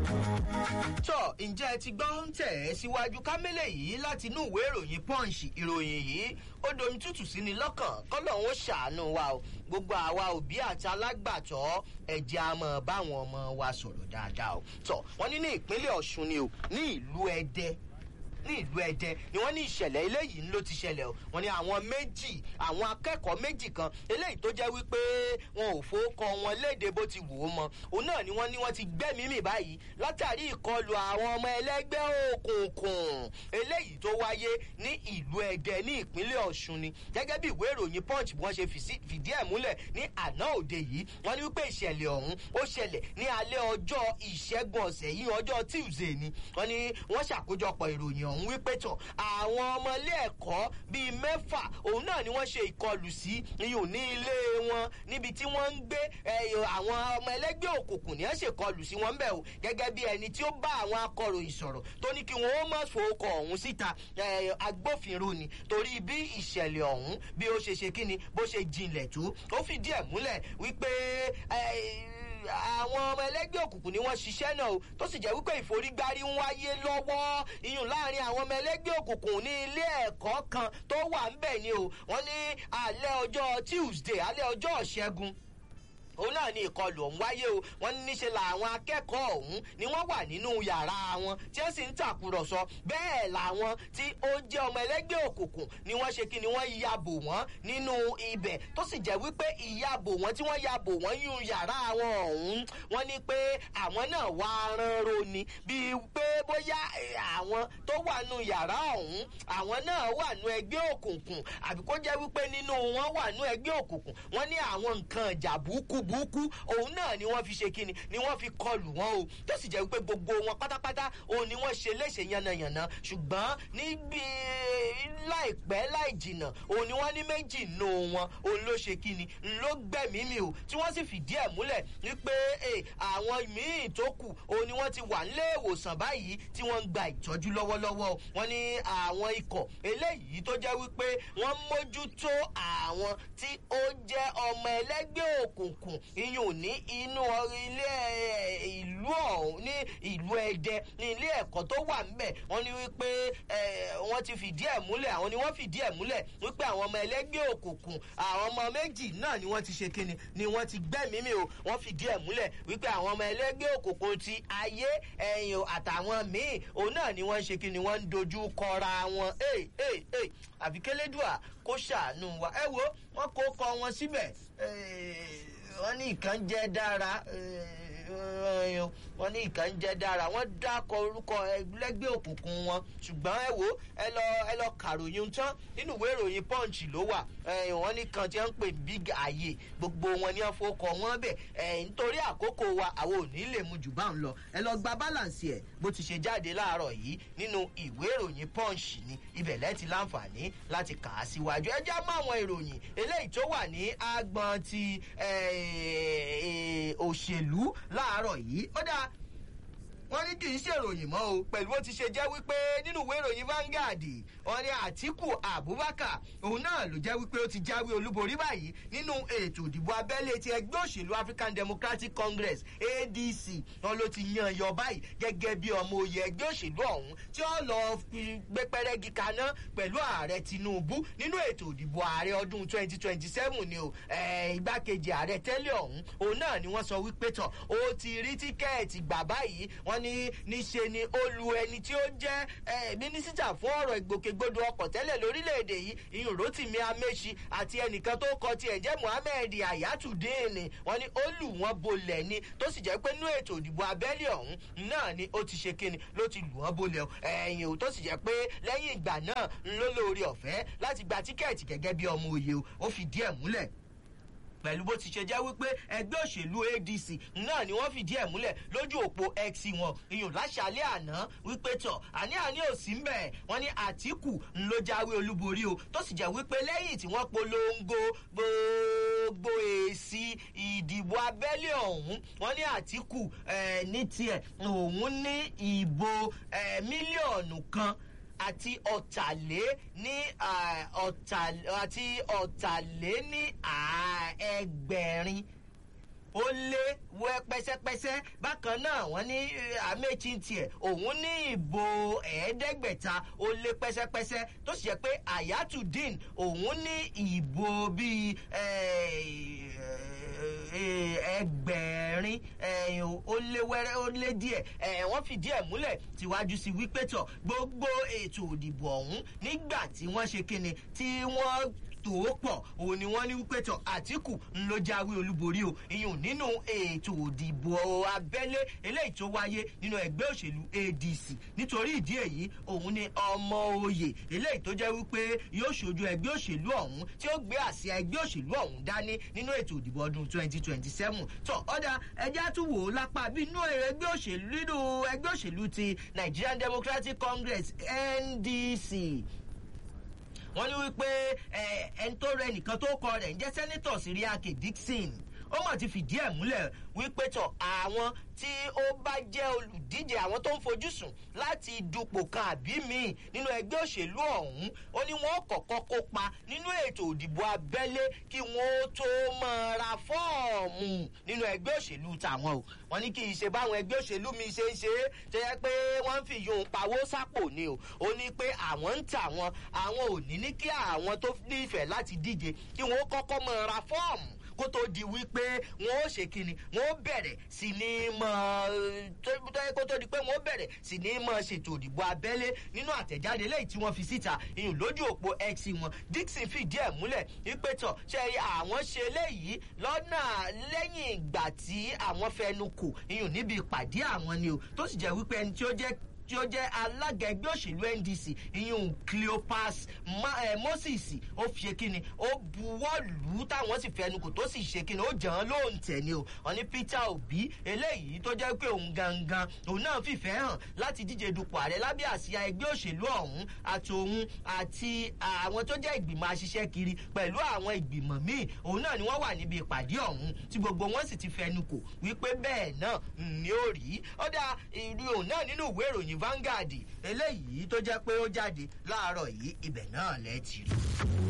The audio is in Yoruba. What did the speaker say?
tọ́ ǹjẹ́ ẹ ti gbọ́ ń tẹ̀ ẹ́ síwájú kámẹ́lẹ̀ yìí láti inú ìwé ìròyìn punch ìròyìn yìí ó domi tútù sí ni lọ́kàn kọ́lọ̀ ń ṣàánú wa o gbogbo àwa òbí àti alágbàtọ́ ẹ̀jẹ̀ a mọ̀ báwọn ọmọ wa sọ̀rọ̀ dáadáa o tọ́ wọ́n ní ní ìpínlẹ̀ ọ̀ṣun ni o ní ìlú ẹdẹ ní ìlú ẹdẹ ni wọn ní ìṣẹlẹ eléyìí ló ti ṣẹlẹ o wọn ní àwọn méjì àwọn akẹkọọ méjì kan eléyìí tó jẹ wípé wọn ò fowókọ wọn léde bó ti wù ú mọ òun náà ni wọn ní wọn ti gbẹmí mì báyìí látàrí ìkọlù àwọn ọmọ ẹlẹgbẹ òkùnkùn eléyìí tó wáyé ní ìlú ẹdẹ ní ìpínlẹ ọsùn ni gẹgẹ bí ìwé ìròyìn punch bí wọn ṣe fìdí ẹ múlẹ ní àná òde yìí wọn ní wípé ìṣẹlẹ ọhún ó ṣẹlẹ ní alẹ ọjọ ìṣẹgun ọsẹ yìí ọjọ tuesday ni wọn ní wọn ṣàkójọpọ ìròyìn ọ̀hún wípé tọ̀ àwọn ọmọ ilé ẹ̀kọ́ bíi mẹ́fà òun náà ni wọ́n ṣe ìkọlù sí iyùn ní ilé wọn níbi tí wọ́n ń gbé àwọn ọmọ ẹlẹ́gbẹ́ òkùnkùn ní ẹ̀ ṣèkọlù sí wọn bẹ́ẹ̀ o gẹ́gẹ́ bí ẹni tí ó bá àwọn akọ̀ròyìn sọ̀rọ̀ tó ní kí wọ́n ó má fowókọ ọ̀hún síta agbófinró ni torí bí ìṣẹ̀lẹ̀ ọ̀hún bí ó ṣe ṣe kíni bó ṣe jinlẹ̀ tó ó fìdí ẹ̀ múlẹ̀ wípé àwọn ọmọ ẹlẹgbẹ́ òkùnkùn ni wọ́n ṣiṣẹ́ náà o tó sì jẹ́ wípé ìforígbárí ń wáyé lọ́wọ́ iyùn láàrin àwọn ọmọ ẹlẹgbẹ́ òkùnkùn ní ilé ẹ̀kọ́ kan tó wà ń bẹ̀ ni o wọ́n ní alẹ́ ọjọ́ tuesday alẹ́ ọjọ́ ṣẹ́gun òun náà ni ìkọlù ọ̀hún wáyé o wọ́n ní níṣe làwọn akẹ́kọ̀ọ́ ọ̀hún ni wọ́n wà nínú yàrá wọn tí wọ́n sì ń tàkùrọ̀sọ bẹ́ẹ̀ làwọn tí ó jẹ́ ọmọ ẹlẹ́gbẹ́ òkùnkùn ni wọ́n ṣe kí ni wọ́n yabò wọ́n nínú ibẹ̀ tó sì jẹ́ wípé ìyabò wọ́n tí wọ́n yabò wọ́n yún yàrá wọn ọ̀hún wọ́n ní pé àwọn náà wá ránro ni bíi pé bóyá àwọn tó wà nù yàrá ọ̀hún àwọn náà wà nù ẹgbẹ́ òkùnkùn àbí kó jẹ́ wípé nínú wọn wà nù ẹgbẹ́ òkùnkùn wọ́n ní àwọn nǹkan ìjà burúkú burúkú òun náà ni wọ́n fi ṣe kíni ni wọ́n fi kọlù wọn o tó sì jẹ́ wípé gbogbo wọn pátápátá òun ni wọ́n ṣe léṣe yánnayànna ṣùgbọ́n níbi láìpẹ́ láì jìnnà òun ni wọ́n ní méjì nù wọn òun ló ṣe kíni ló gbẹ̀mí mi o tí wọ́n sì fìdí ẹ̀ múlẹ̀ wípé àwọn míì tó kù òun ni wọ́n ti wà nílé ìwòsàn báyìí tí wọ́n ń gba ìtọ́jú lọ́wọ́lọ́wọ́ wọ́n ní àwọn ikọ̀ eléyìí tó jẹ́ wípé wọ́n mójútó àwọn tí ó jẹ́ ọmọ ẹlẹ́gbẹ́ òkùnkùn iyùn ní inú ilé ìlú ọ̀hún ní ìlú ẹdẹ ní ilé ẹ̀kọ́ tó wà ńbẹ̀ wọ́n ní wípé wọ́n ti fìdí ẹ̀ múlẹ̀ àwọn ni wọ́n fìdí ẹ̀ múlẹ̀ wípé àwọn ọmọ ẹlẹ́gbẹ́ òkùnkùn àwọn ọmọ méjì náà ni wọ́n ti ṣe kíni ni wọ́n ti gbẹ́mìí o wọ́n fìdí ẹ̀ múlẹ̀ wípé àwọn ọmọ ẹlẹ́gbẹ́ òkùnkùn ti ayé ẹ̀yìn àtàwọn míì òun náà ni wọ́n ń ṣe kíni wọ́n ń dojú kọra wọn àfikẹ́lẹ́dùà kó ṣàánú wa ẹ wo wọ́n kó kọ wọn síbẹ̀ wọ́n ní ìkan jẹ́ dára wọ́n ní ìkan jẹ́ dára wọ́n dákọ̀ orúkọ ẹgbẹ́ òkùnkùn wọn ṣùgbọ́n ẹ wo ẹ lọ ẹ lọ kàròyìn tán nínú ìwé ìròyìn punch ló wà wọ́n ní kan tí wọ́n ń pè big ayé gbogbo wọn ní ọ̀fọ̀kọ̀ wọn bẹ̀ nítorí àkókò wa àwọn ò ní lè mu jù bá ń lọ ẹ lọ gba balance ẹ bó ti ṣe jáde láàárọ̀ yìí nínú ìwé ìròyìn punch ni ibẹ̀ lẹ́ẹ̀tì láǹfààní láti kà á síwájú ẹ já mọ́ àwọn ìròyìn eléyìí tó wà ní agbọn ti òṣèlú láàárọ̀ yìí ó dáa wọ́n ní kì í ṣèròyìn mọ́ o pẹ̀lú bó ti ṣe jẹ́ wípé nínú ìwé ìròyìn Vanguard wọ́n ní Àtíkù Abubakar òun náà ló jẹ́ wípé ó ti jáwé olúborí báyìí nínú ètò ìdìbò abẹ́lé ti ẹgbẹ́ òṣèlú African Democratic Congress ADC wọn ló ti yan yọ báyìí gẹ́gẹ́ bí ọmọ oyè ẹgbẹ́ òṣèlú ọ̀hún tí ó lọ fi gbé pẹ́rẹ́gì kaná pẹ̀lú ààrẹ Tinubu nínú ètò ìdìbò ààrẹ ọdún 2027 ni o igbákejì ààrẹ tẹ́lẹ̀ ọ̀hún òun náà ni wọ́n sọ wípé tọ̀ ó ti rí tíkẹ́ẹ̀tì gbà báyìí wọ́n ní níṣe ni ó lu ẹni tí ó jẹ́ mínísítà fún ọ̀rọ̀ ìgbòkègbodò ọkọ̀ tẹ́lẹ̀ lórílẹ̀‐èdè yìí ìyún rotimi amechi àti ẹnìkan tó kọ tiẹ̀ jẹ́ muhammed ayatudeen wọ́n ní ó lù wọ́n bolẹ̀ ni tó sì jẹ́ pé nínú ètò ìdìbò abẹ́lé ọ̀hún náà ni ó ti ṣe kíni ló ti lù wọ́n bolẹ̀ ẹ̀yìn ò tó sì jẹ́ pé lẹ́yìn ìgbà náà ló lóore ọ̀fẹ́ láti gba tíkẹ́ẹ̀tì gẹ́gẹ́ bí ọmọ òye ó fi díẹ̀ múlẹ̀ pẹ̀lú bó ti ṣe jẹ́ wípé ẹgbẹ́ òṣèlú adc náà ni wọ́n fìdí ẹ̀ múlẹ̀ lójú òpó x wọn ìyún láṣálẹ̀ àná wípé tọ̀ àní àní ò sí mbẹ̀ wọ́n ní àtìkù ló jáwé olúborí o tó sì jẹ́ wípé lẹ́yìn tí wọ́n polongo gbogbo èsì ìdìbò abẹ́lé ọ̀hún wọ́n ní àtìkù ní tiẹ̀ òun ní ìbò mílíọ̀nù kan àti ọ̀tàlé ní ọ̀tà àti ọ̀tàlé ní ẹgbẹ̀rin ó lé wẹ́ pẹ́sẹ́pẹ́sẹ́ bákan náà wọ́n ní àmẹ́chí tiẹ̀ òun ní ìbò ẹ̀ẹ́dẹ́gbẹ̀ta ó lé pẹ́sẹ́pẹ́sẹ́ tó sì jẹ́ pé ayatudeen òun ní ìbò bíi ẹgbẹ̀rin ó lé wẹ́rẹ́ ó lé díẹ̀ wọ́n fìdí ẹ̀ múlẹ̀ tíwájú sí wípé tọ̀ gbogbo ètò òdìbò ọ̀hún nígbà tí wọ́n ṣe kíni tí wọ́n tó pọ̀ òun ni wọ́n ní wípé tọ̀ àtìkù ń ló jáwé olúborí o ìyún nínú ètò òdìbò abẹ́lé eléyìí tó wáyé nínú ẹgbẹ́ òṣèlú adc nítorí ìdí èyí òun ni ọmọ oyè eléyìí tó jẹ́ wípé yóò ṣojú ẹgbẹ́ òṣèlú ọ̀hún tí ó gbé àsíá ẹgbẹ́ òṣèlú ọ̀hún dání nínú ètò òdìbò ọdún twenty twenty seven tọ̀ ọ̀dà ẹja tún wò ó lápá bí inú ẹgbẹ́ òṣèlú nínú ẹgbẹ́ òṣèlú ti nigerian democratic congress ndc wọ́n ní wípé ẹni tó rẹ nìkan tó kọ rẹ̀ ń jẹ́ sẹ́nitọ̀ síríàkè dixon ó mọ̀ ti fìdí ẹ̀ múlẹ̀ wípé tọ̀ àwọn tí ó bá jẹ́ olùdíje àwọn tó ń fojú sùn láti dupò kan àbí míì nínú ẹgbẹ́ òṣèlú ọ̀hún ó ní wọ́n kọ̀kọ́ kópa nínú ètò òdìbò abẹ́lé kí wọ́n tó máa ra fọ́ọ̀mù nínú ẹgbẹ́ òṣèlú tàwọn o wọ́n ní kì í ṣe báwọn ẹgbẹ́ òṣèlú mi ṣe ń ṣe é tó yẹ pé wọ́n ń fi yòó pawó sápò ni o ó ní pé àwọn ń tà wọn àwọn ò ní ní kí àwọn tó nífẹ̀ẹ́ láti díje kí wọ́n kọ́kọ́ máa ra fọ́ọ̀mù kó tó di wípé wọn ó ṣe kíni wọn ó bẹ̀rẹ̀ sí ní mọ kó tó di pé wọn ó bẹ̀rẹ̀ sí ní mọ ṣètò òdìbò abẹ́lé nínú àtẹ̀jáde lẹ́yìn tí wọ́n fi síta ìyún lójú òpó x wọn dixon fìdí ẹ̀ múlẹ̀ wípé tọ̀ ṣe àwọn ṣe léyìí lọ́nà lẹ́yìn ìgbà tí àwọn fẹnu kò ìyún níbi ìpàdé àwọn ni o tó sì jẹ́ wípé ẹni tí ó jẹ́ tí ó jẹ́ alága ẹgbẹ́ òṣèlú ndc ìyún cleopas moses ó fi ṣe kíni ó buwọ́ lù ú táwọn sì fẹnu kò tó sì ṣe kíni ó jàn án lóhùn tẹ̀ ni o wọn ní peter obi eléyìí tó jẹ́ pé òun gangan òun náà fìfẹ́ hàn láti díje dupò ààrẹ lábẹ́ àsíá ẹgbẹ́ òṣèlú ọ̀hún àti òun àti àwọn tó jẹ́ ìgbìmọ̀ aṣiṣẹ́ kiri pẹ̀lú àwọn ìgbìmọ̀ míì òun náà ni wọ́n wà níbi ìpàdé ọ̀hún tí gbogbo wọn sì ti fẹnu kò wípé bẹ́ẹ̀ náà ni ó rí ó dá ìrì òun náà nínú ìwé ìròyìn Vanguard eléyìí tó jẹ́ pé ó jáde láàárọ̀ yìí ibẹ̀ náà lẹ́ẹ̀tì rí.